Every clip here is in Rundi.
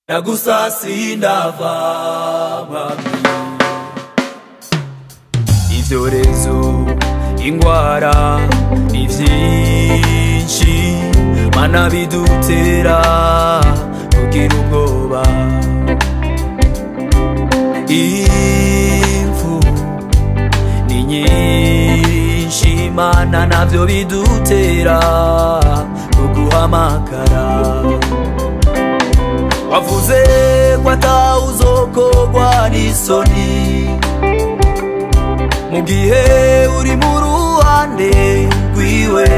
ndagusasi ndava mwami ibyorezo ingwara ni byinshi mana bidutera kugira ubwoba impfu ni nyinshi mana navyo bidutera kuguhamagara wavuze ko atawuzokogwa n'isoni mu gihe uri mu ruhande rwiwe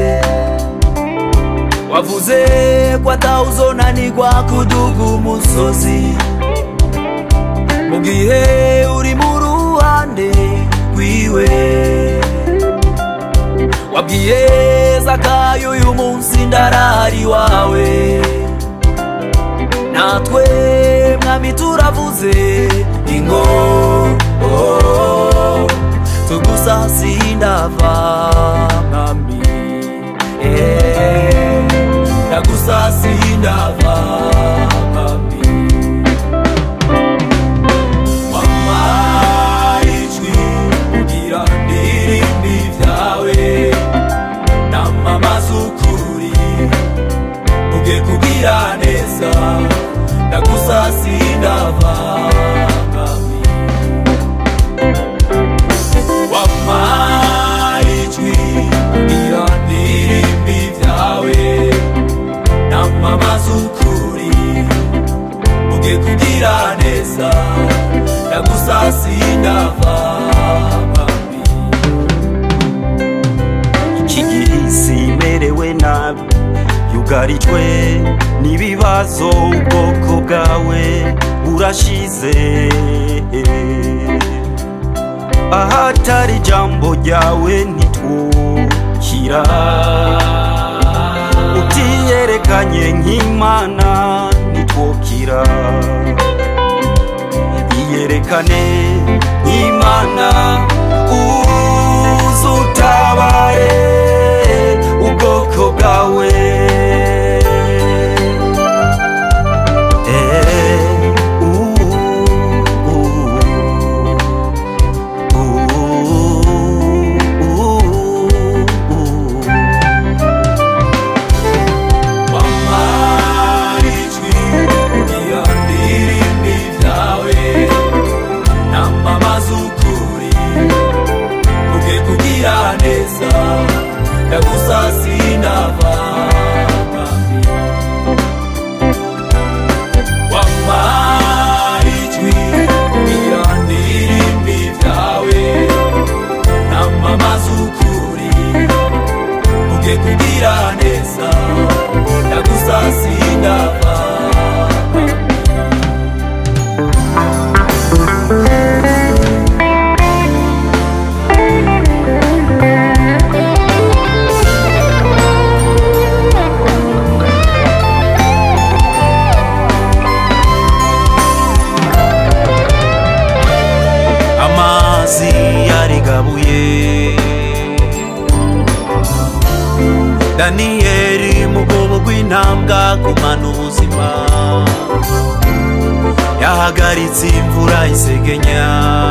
wavuze ko atawuzonanirwa kuduga umusozi mu gihe uri mu ruhande rwiwe wabwiye zakayo uyu munsi ndarari wawe natwe mwami turavuze ingo oh, tugusasi ndava mwami eh, ndagusasi ndava mwami mama ijwi kugira ndirimbi vyawe namamaza ukuri uge kugira neza ndagusasi ndava mwami wampa ijwi kugira ndirimbi vyawe namamaza ukuri uge kugira neza ndagusasi ndava mwami iki gihe isi imerewe nabi yugarijwe n'ibibazo ubwoko bwawe burashize ahatari ijambo ryawe ntitwukira utiyerekanye nk'imana ntitwokira iyerekane nk'imana uzutabare ubwoko bwawe Eh, uh, uh, uh, uh. mama ijwi kugira ndirimbi vyawe namamaza ukuri uge kugira neza ndagusasi ndava mwami wampa ijwi kugira ndirimbi vyawe namamaza ukuri uge kugira neza ndagusasi ndava amazi yarigabuye daniyeli mu bwobo bw'intambwa gumana ubuzima yahagaritse imvura isegenya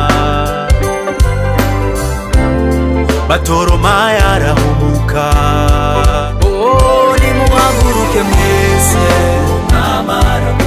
batoroma yarahumuka oh nimuhaguruke mwese mwamara